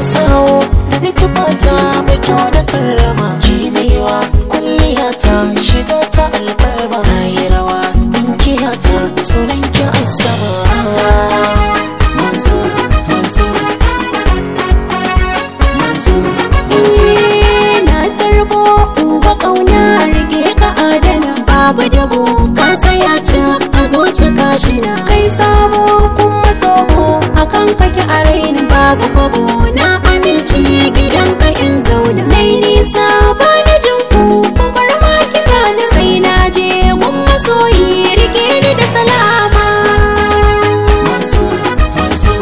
sawo da litubata mai kyau da karrama kinewa kwalliya ta shiga ta alfarma na yi rawa dinkiya ta sunan ki asama Mansur, Mansur, Mansur, Mansur. na tarbo uba kauna rike ka adana babu dabo ka tsaya can a zuci kashi na kai sabo kuma tsoho akan kake a raini babu kwabo na amince gidan ka in zauna nai nisa ba na jin ku ku bar ma kira na sai na je gun masoyi rike ni da salama Mansur, Mansur,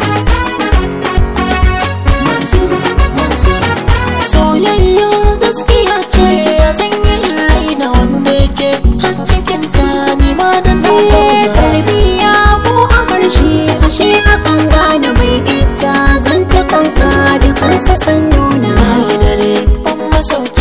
Mansur, Mansur. Soyayya gaskiya ce a sanyin raina wanda yake har cikin ta ni ma da na Eh, zauna. tarbiya ko a harshe ashe akan gane mai ita zan ta kanka da kansa san nuna Na yi dare ban masauki